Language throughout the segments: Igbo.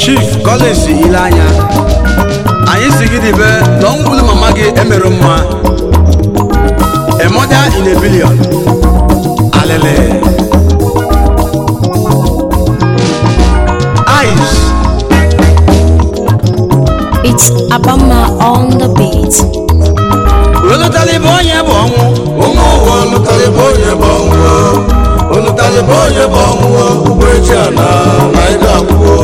chief collins ile anya anyị si gị dibe na ọnwụgbulu mama gị emerụ mma a mother in a billion alele ice It's Abama on the beat. olutalibe onye bụ ọnwụ ụmụ ụwa olụtalịba onye bụ ọnwụ olụtalịba onye bụ ọnwụ ụgbọ echi a na na ị ga-akwụo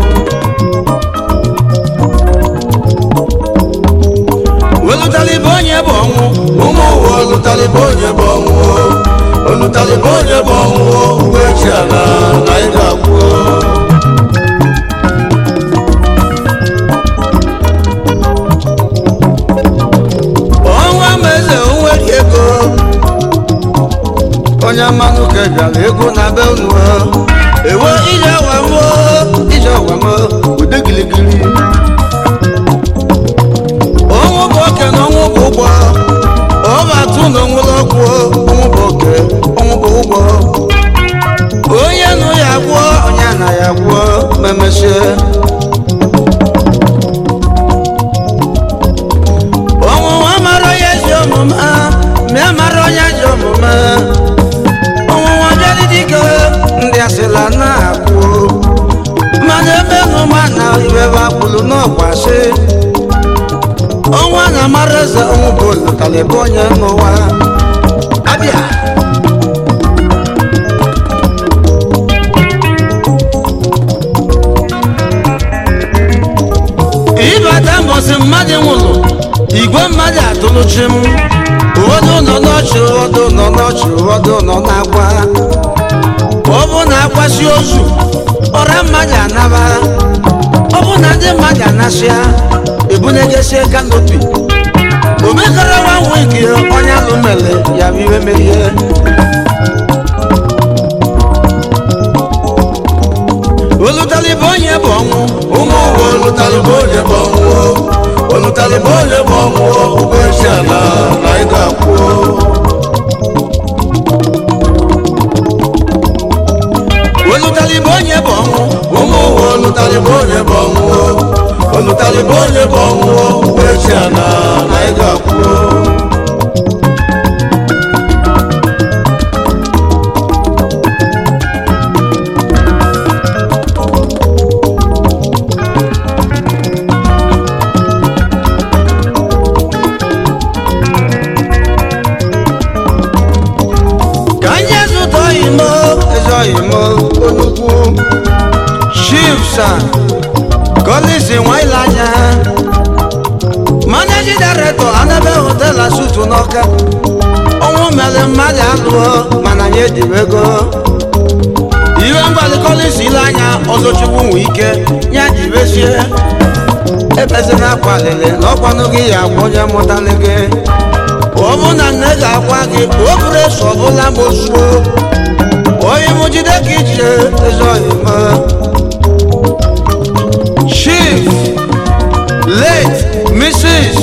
olutalibe onye bụ ọnwụ ụmụ ụwa olụtalịba onye bụ ọnwụ olụtalịba onye bụ ọnwụ ụgbọ echi a na na ị ga-akwụo ọnwa ma eze onwere ego onye mmanụ ka bịara ego na be unu ewe ije ọwamo ije ọwamo ude giligili ọnwụ bụ oke na ọnwụ bụ ụgbọ ọ bụ atụ na onwere ọgwụ ọnwụ bụ oke ọnwụ bụ ụgbọ onye nụ ya gwụọ onye na ya gwụọ ma emechie ọnwụnwa mara onye ezi omume ma mara onye ji omume ọnwụnwa bịara dike ndị asịla na-akwụ mana ebe nụma na iwebe akwụlụ n'ọkwasị ọnwa na mara eze ọnwụ bụ lụtalịba onye n'ụwa abịa ịbata mbọsị mmadụ nwụrụ igwe mmadụ atụlụchi m ụfọdụ nọ n'ọchị ụfọdụ nọ n'ọchị ụfọdụ nọ n'akwa ọ bụ na akwasị ozu ọra mmadụ anaba ọ bụ na ndị mmadụ anasịa ebunegesie kanopi omekara nwa wiki onye alụ mere ya bụ iwe merie olutalibe onye bụ ọnwụ ụmụ ụwa olụtalịba onye bụ ọnwụ olụtalịba onye bụ ọnwụ ụgbọ echi a na na ị ga-akwụo olutalibe onye bụ ọnwụ ụmụ ụwa olụtalịba onye bụ ọnwụ olụtalịba onye bụ ọnwụ ụgbọ echi a na na ị ga-akwụo ka anyị zụta oyimo eze oyimo onukwu chifsa kolisi nwaile anya managing director anabe hotel asutu n'ọka ọnwụ mere mmadụ alụọ mana anyị ejiwe ego iwe mgbali kolisi ile anya ọzọchukwu nwe ike ya jibesie ebezina akwa lele na ọkwanụ gị ya agwa onye mụtali gị ọ bụ na nne ga-agwa gị o buru eso ọbụla ma ozuo onye m jide ka ije eze oyima chief late mrs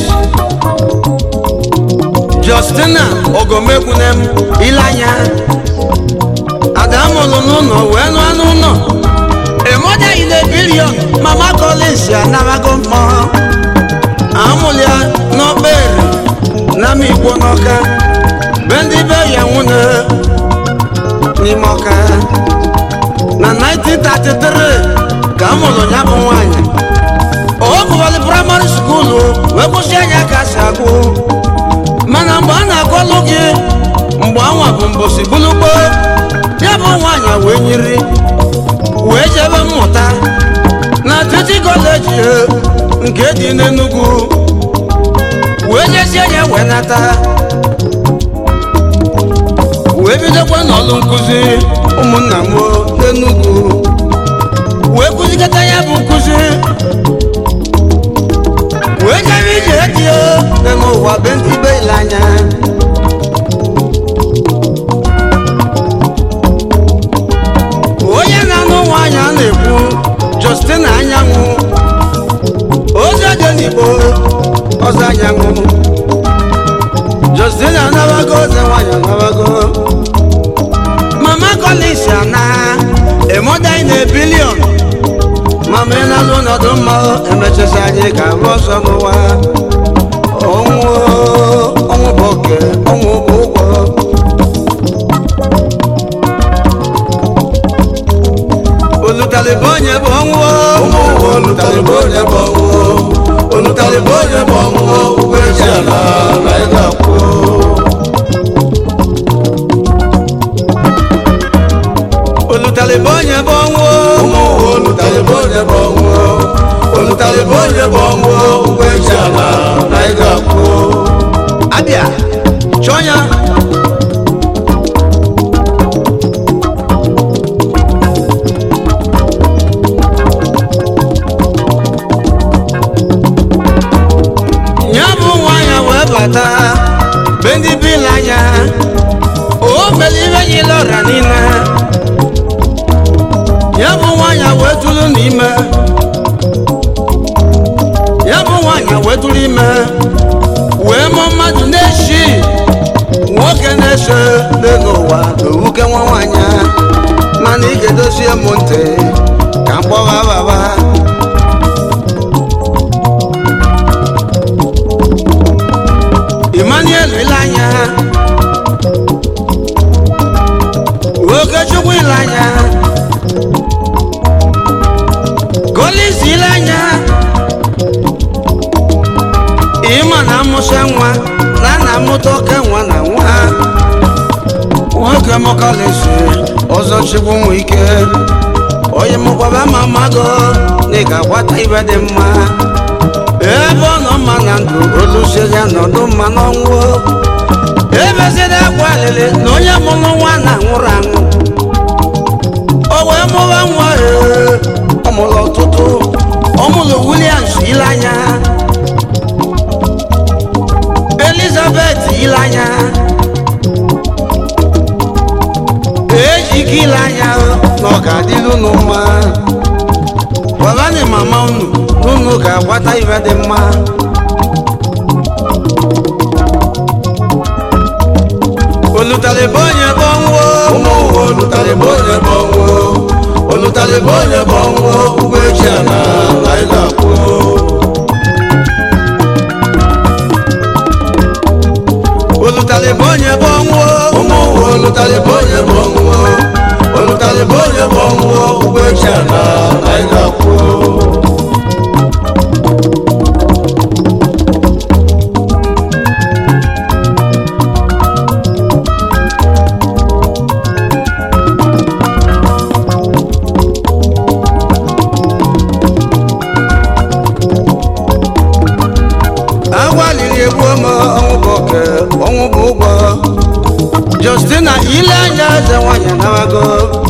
justina ogomekwunem ilanya adamụlụ n'ụlọ wee nụ anụ ụlọ emoja ile bilion mama collins anamago mmụọ amụlụ ya n'ọkpere n'ama igbo n'ọka be ndị be ya nwune n'ime ọka na 1933 ka a mụrụ ya bụ nwaanyị ọ gụwalị praịmarị skuulu wee kwụsị anya ka si agụ mana mgbe a na-akọlụ gị mgbe anwa bụ mbosi bulugbo ya bụ nwaanyị wee nyiri wee jebe mmụta na titi kọleji nke dị n'Enugu wee jesie ya wee nata wee bidokwa n'ọlụ nkụzi ụmụnna m n'Enugu wee kụzikọta ya bụ nkụzi wee jebe ije die dị n'ụwa be ndị be ile anya onye na-anụ nwaanyị a na-ekwu Justina anyanwụ ozi dị n'Igbo ọzọ anyanwụ Justina anabago oze nwaanyị anabago mama Collins ana a mother in a billion mama ị na-alụ n'ọdụ mma emechasi anyị ka ahụ ọsọ n'ụwa ọnwụ ọnwụ bụ oke ọnwụ bụ ụgwọ olutalịba onye bụ ọnwụ ụmụ ụwa olutalịba onye bụ ọnwụ olutalịba onye bụ ọnwụ ụgbọ eji ala na ị ga-akwụ olutalịba onye bụ ọnwụ ụmụ ụwa olutalịba onye bụ ọnwụ olutalịba onye bụ ọnwụ ụgbọ eji ala na ị ga-akwụ abịa chọọ ya ya bụ nwanyị wee bata be ndị bila anya o mere ihe nyile ọra niile ya bụ nwanyị wee tụrụ n'ime ya bụ nwanyị wee tụrụ ime wee mụọ mmadụ na-eshi nwoke na-eso dị n'ụwa n'owuke nwa nwanyị mana ị ga-edozie m ntị ka mkpọgha baba Emmanuel ile anya Okechukwu ile anya Collins ile anya ịma na amụsị nwa na na amụta oke nwa na nwa nwoke m Collins ọzọ chigbu nwa ike onye mụkwaba ma mmadụ na ị ga-agbata ibe dị mma ebe ọ nọ mma na ndụ olusie ya nọdụ mma n'ọnwụ ebezina akwa alịlị na onye mụrụ nwa na nwụrụ anwụ o wee mụba nwa ee, ọ mụrụ ọtụtụ ọ mụrụ Williams ile anya Elizabeth ile anya ejike ile anya na ọ ga-adịrị unu mma gwagani mama unu unu ga-agbata ibe dị mma olutalịba onye bụ ọnwụ ụmụ ụwa olutalịba onye bụ ọnwụ olutalịba onye bụ ọnwụ ụgbọ eji ala na ị ga-akwụ olutalịba onye bụ ọnwụ ụmụ ụwa olutalịba onye bụ ọnwụ olutalịba onye bụ ọnwụ ụgbọ eji ala na ị ga-akwụ agwaliri egwu ọma ọnwụ bụ oke ọnwụ bụ ụgwọ Justina ile anya eze nwanyị anabago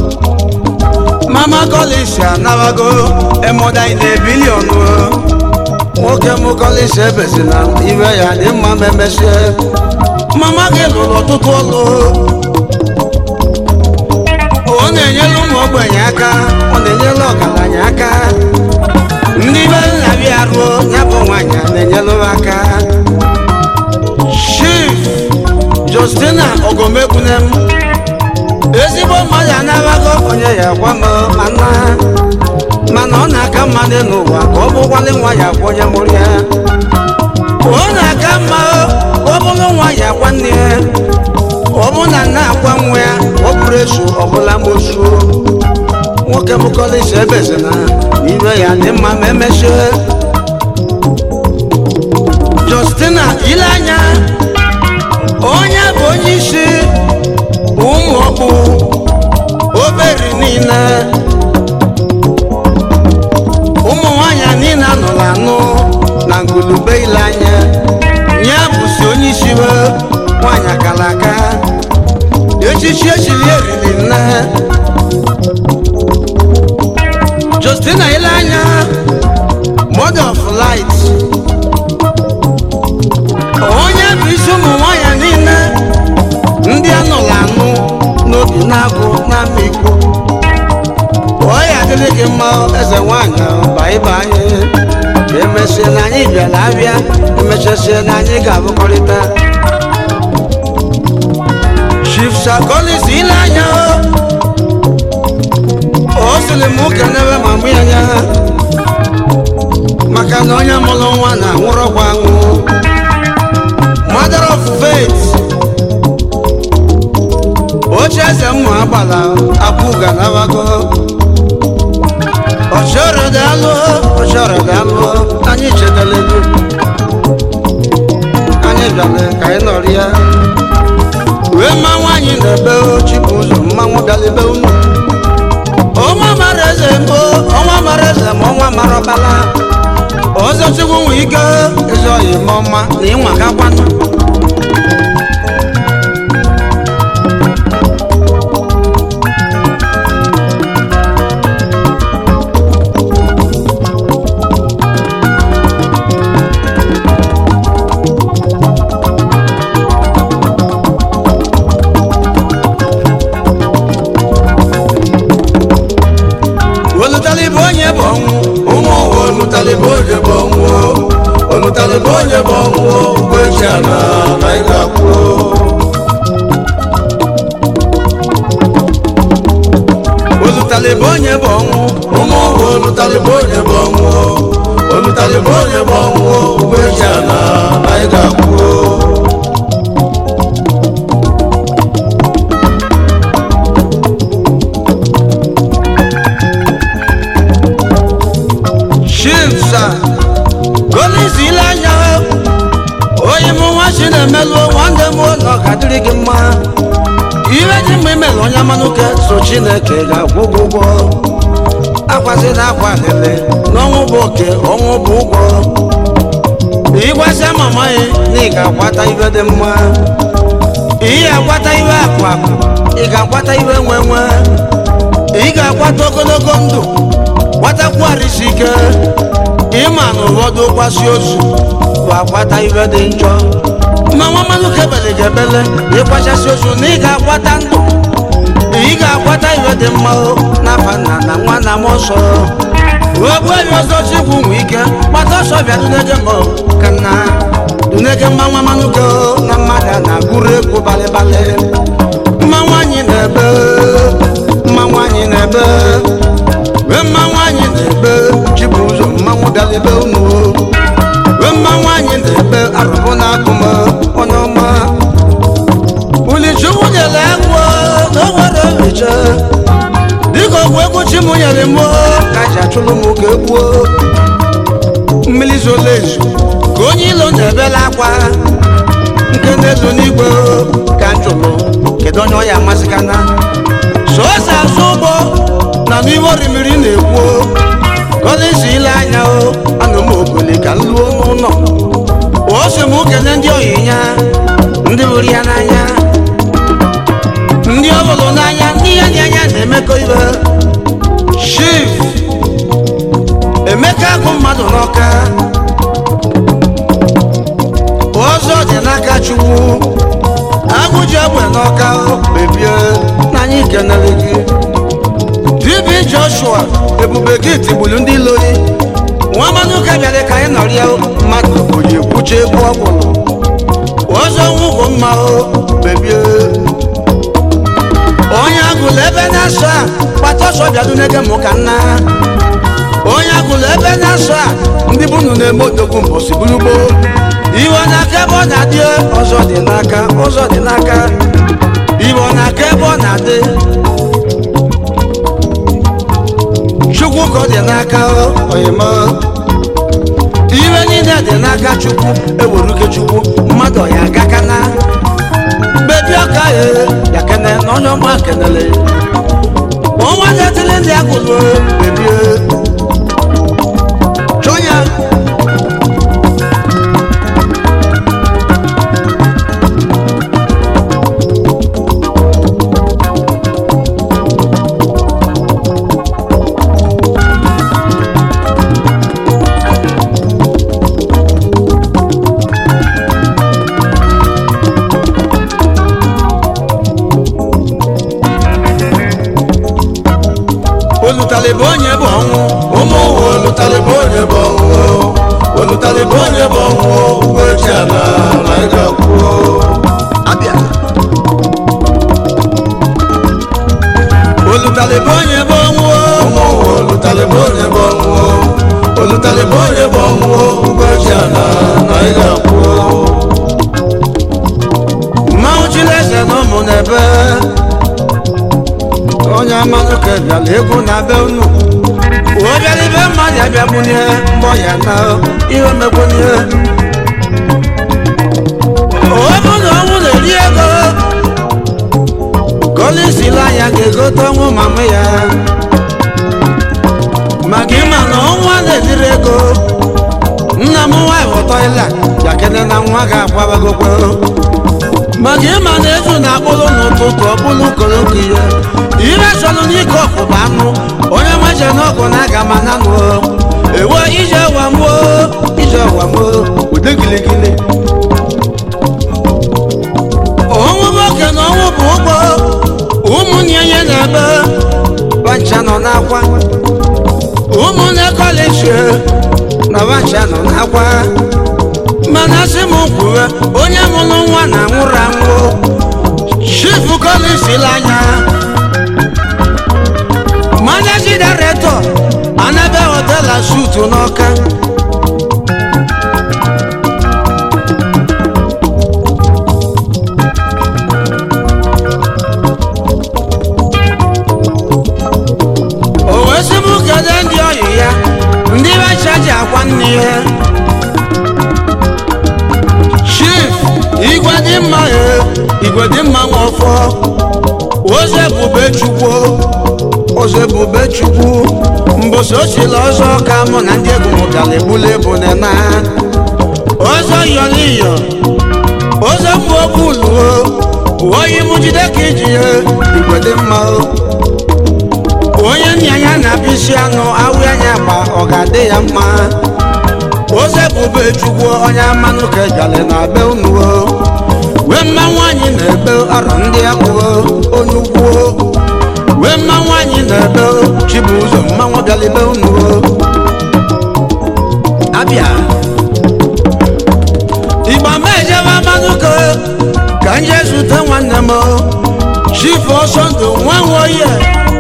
mama Collins anabago emoda ile biliọnụ nwoke m Collins ebezina ibe ya dị mma ma emesie mama gị lụrụ ọtụtụ ọlụ ọ na-enyere ụmụ ogbenye aka ọ na-enyere ọgaranya aka ndị be na-abịa ruo ya bụ nwanyị a na-enyere ha aka chief justina ogomegbunem ezigbo mmadụ anabago onye ya gwa m mana mana ọ na-aka mmadụ n'ụwa ka ọ bụkwalị nwa ya gwa onye mụrụ ya ọ na-aka mma ka ọ bụrụ nwa ya gwa nne ya ọ bụ na nna akwa nwa ya ọ bụrụ esu ọbụla mosu nwoke m Collins ebezina ibe ya dị mma ma emechie Justina ile anya onye bụ onye isi ụmụ ọkpụ oberi niile ụmụ nwanyị niile anụrụ anụ na ngulube ile anya ya bụsi onye isi we nwanyị akara aka echichi echiri eriri nne Justina ile anya mother of light onye bụ isi ụmụ nwanyị niile ndị anụrụ anụ n'obi na-agụ na mmikpu ọ ya adịrị gị mma eze nwanyị baiba anyị ka emesie na anyị bịara abịa emechasie na anyị ga-abụkọrịta Chief Sir Collins ile anya o sịrị m kenebe ma mụ ya nya maka na onye mụrụ nwa na-anwụrọkwa anwụ mother of faith oche eze mmụ agbala akwụga nabago ọchọrọ daalụ ọchọrọ daalụ anyị chetara ego anyị bịara ka anyị nọrọ ya wee ma nwaanyị na-ebe chipụ ụzọ mmanwụ bịara ebe unu ọnwa mara eze mbụ ọnwa mara eze ma ọnwa mara ọbala ọzọ chukwu nwe ike ezi ọyị ma ọma na ịnwa gakwanụ olutalibu onye bụ ọnwụ ụmụ ụwa onutalibe onye bụ ọnwụ onutalibe onye bụ ọnwụ ụgbọ echi ana na ị ga-akwụ olutalibu onye bụ ọnwụ ụmụ ụwa onutalibe onye bụ ọnwụ onutalibe onye bụ ọnwụ ụgbọ echi ana na ị ga-akwụ shimsa golisi ile anya onye mụ nwa chi na-emelụ nwanne m ụlọ ka dịrị gị mma iwe dị mma imelụ onye amanụke so chineke ga-akwụ gị ụgwọ akwazi na akwa lele n'ọnwụ bụ oke ọnwụ bụ ụgwọ ịgwasịa mama ya na ị ga-akwata iwe dị mma ị ga-akwata iwe akụ akụ ị ga-akwata iwe nwe nwe ị ga-akwata ogologo ndụ gbatakwuarisi ike ịma na ụfọdụ kwasị ozu bụ akwata iwe dị njọ ma nwa mmanụ kebele ga-ebele ịkwachasị ozu na ị ga-akwata ndụ ị ga-akwata iwe dị mma o n'afa nna na nwa na m ọsọ ogbuehi ọzọ chikwu nwe ike gbata ọsọ bịa dunege m ka nna dunege mma nwa mmanụ ke na mmadụ a na-agụrụ egwu balịbalị mma nwaanyị na-ebe mma nwaanyị na-ebe wee mma nwaanyị na-ebe chibụ ụzọ mmanwụ bịara ebe unu wee mma nwaanyị na-ebe arụbụ na akụm onye ọma ulichukwu nyere egwu na o nwere ohicha dịka ọgwụ egwu chi m nyere m ka ji achụlụ m ka egbuo mmiri zola ezu ka onye ilo na-ebela akwa nke na-ezo n'igwe ka njụlụ kedu onye ọ ya amasịkana sọọsọ azụ ụgbọ na n'ihe orimiri na-ekwu gọlịsi ile anya o anụ m okoli ka m luo n'ụlọ o si m kene ndị oyinya ndị hụrụ ya n'anya ndị ọ hụrụ n'anya ndị ya dị anya na-emekọ ibe shif emeka agụ mmadụ n'ọka ọzọ dị n'aka chukwu agụji egbe n'ọka bebie n'anya ikenere gị dibi joshua ebube gị tigburu ndị loyi nwa mmanụ ụka bịara ka anyị nọrịa mmadụ oyi kwuche egwu ọgwụlụ ọzọ nwụgwụ mma o bebie onye agụlụ ebe na-asọ a gbata ọsọ bịado n'ege m ka nna onye agụlụ ebe na-asọ a ndị bunu na-eme odogwu mbọsi burugbo iwe n'aka ebe ọ na-adị ọzọ dị n'aka ọzọ dị n'aka iwe n'aka ebe ọ na-adị chukwu ka ọ dị n'aka oyima iwe niile dị n'aka chukwu eweruke chukwu mmadụ ya agakana bebi ọka ya ya kene na onye ọma kenele ọnwa na-etili ndị agụlụ bebie chọ ya olutalibu onye bụ ọnwụ na egwu na be unu obiara ibe mmadụ abịagbunye mbọ ya na ihe megbunye ọ bụ na ọnwụ na-eri ego kolisila anya ga-egote ọnwụ mama ya maka ịma na ọnwa na-ediri ego nna m nwaanyị ghọtọila jakene na nwa ga-akwabagokwe maka ịma na ezu na-akpụrụ n'ụtụtụ ọbụlụ koloko ihe ire chọrọ n'ike ọkpụkpa anụ onye nweche n'ọkụ na aga ma na nụ ewe ije wamo ije wamo ụdị giligili ọnwụ nwoke na ọnwụ bụ ụgbọ ụmụnne ya na-ebe bancha nọ n'akwa ụmụnne kọleji na bancha nọ n'akwa mana sị m kwuwe onye mụrụ nwa na nwụrụ anwụ chifu kọleji anya managing director anabe hotel and suit n'ọka o wee sị m kedu ndị ọyị ya ndị becha ji akwa nne ya chief igwe dị mma e igwe dị mma nwọfọ oze bube chukwu oze bube chukwu mbosi ochila ọzọ ka mụ na ndị egwu mụtara egbula ebu na ọzọ yọliyo oze bụ okuluo oyi mụ jide ka iji ya igwe dị mma o. onye nna ya na-abịa isi anụ awụ anya gba ọ ga-adị ya mma oze bube chukwu onye mmanụ ka ejale na be unu o. wee mma nwaanyị na-ebe arọ ndị akwụo onye ukwuo wee mma nwaanyị na-ebe chibu ụzọ mmanwụ galibe unu o. abịa igba ma ejebe mmanụ ka ka nje zute nwanne m chifu ọsọ ndụ nwa nwoye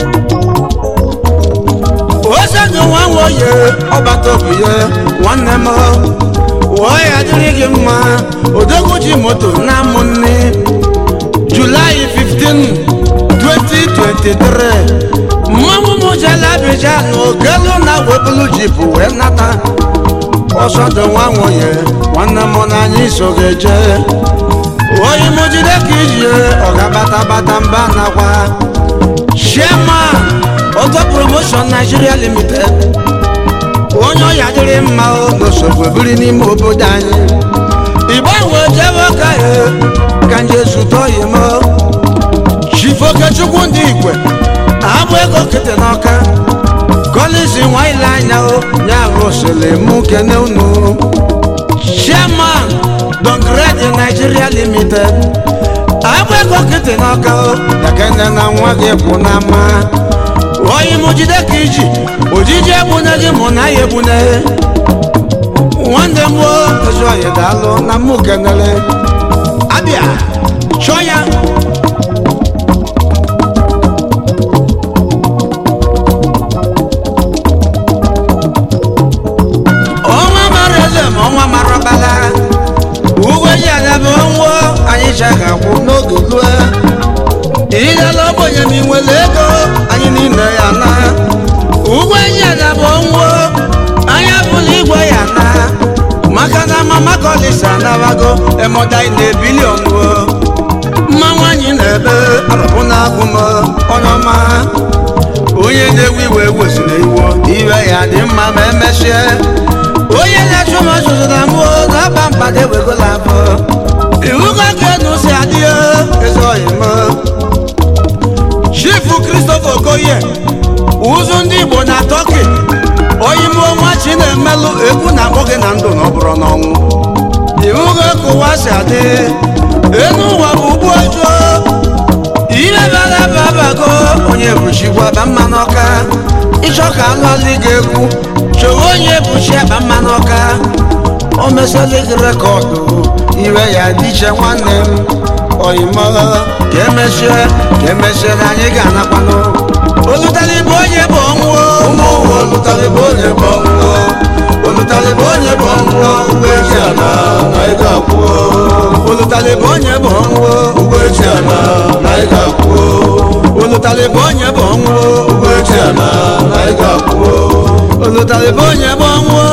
ose ndụ nwa nwoye ọbata obi ya nwanne m wụọ ya dịrị gị mma odogwu ji moto na ụmụnne julaị 15 2023 mmanwụ m jela abịja na ogelu na webulu jipụ wee nata ọsọ ndụ nwa nwoye nwanne m n'anya iso ga-eje oyi m jide ka iji ọ ga-batabata mba nakwa chairman auto promotion nigeria limited onye ọya dịrị mma o n'osogbu biri n'ime obodo anyị igbo wee jebe ka ya ka nje zute oyi m chifokechukwu ndị igwe abụ ego kete n'ọka kọlizi nwa ile anya o ya bụ osele mụ kene unu chairman dongred nigeria limited abụ ego kete n'ọka o yakene na nwa gị bụ n'ama oyi mụ jide ka iji ojiji egbune gị mụ na ya egbune nwanne m o ezi oyi daalụ na mụ kenele abịa chọọ ya ọnwa mara eze ma ọnwa mara ọbala uwe ji adaba ọnwụ anyị chaga kwụ n'oge lue ịdala ogbenye ma ị nwere ego anyị niile ya na uwe ji adaba ọnwụ anya bụla igwe ya na maka na mama kọlisa anabago emodai na ebilion mma nwaanyị na-ebe arụbụ na agụ m onye ọma onye na-ewe iwe wezụrụ iwo iwe ya dị mma ma emechie onye na-achụ m ọchụzụ na mbụ na-aba mkpado ewegola abụ iwu ka enu si adị ezoghị m chifu christopher okoye ụzụ ndị igbo na tọki oyimbo nwa chi na-emelụ egwu na akpọ gị na ndụ na ọ bụrụ n'ọnwụ iwu ka ka ụwa si adị enu ụwa bụ ugbu ọjọọ ihe bara babago onye bụchikwa ba mma n'ọka ịchọ ka alụalị gị egwu chọwa onye bụchi ba mma n'ọka o mesịrị gị rekọdụ ire ya dị iche nwanne m oyimo ka emechie ka emechie na anyị ga-anakwanụ olutali bụ onye bụ ọnwụ ụmụ ụwa olụtalịba onye bụ ọnwụọ olụtalịba onye bụ ọnwụọ ụgbọ eji ana na ị ga-akwụọ olutali bụ onye bụ ọnwụ ụgbọ eji ana na ị ga-akwụọ olutali bụ onye bụ ọnwụ ụgbọ eji ana na anyị ga-akwụo unu tara ebe onye bụ ọnwụ